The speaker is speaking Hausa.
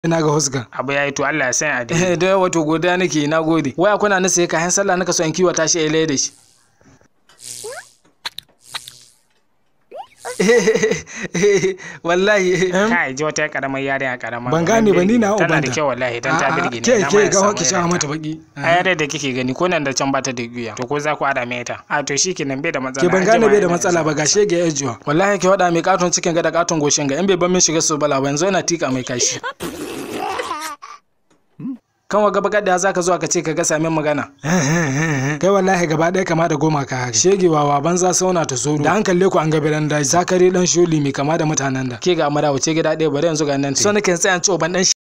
ina ga husga abu yayi to Allah ya san a dai da wato godiya nake na gode waya kuna na sai kayan sallah naka so in kiwata shi a da shi wallahi kai ji wata karamar yarinya karama ban gane ba ni na tana da ubanta kyau wallahi dan ta A'a, birge ni ke na ma ke ya ga samu hoki sha irin mata ta. baki a yare da kike gani ko nan da can bata da guya to ko za ku ada mai ta a to shikenan bai da matsala ke ban an gane jima bai da ina matsala isa. ba gashe ga yajuwa wallahi ke wada mai katon cikin ga da katon goshin ga in bai ban min shiga su bala ba yanzu yana tika mai kashi kan waga bakar da zaka zo ka ce ka ga samin magana kai wallahi gaba ɗaya kama da goma ka haka shegewa wa banza sauna ta soro da an kalle ku an ga biran daji zakare dan sholi mai kama da mutanen da ke ga amara wuce gida ɗaya bari yanzu ga nan so nake tsaya ci ban dan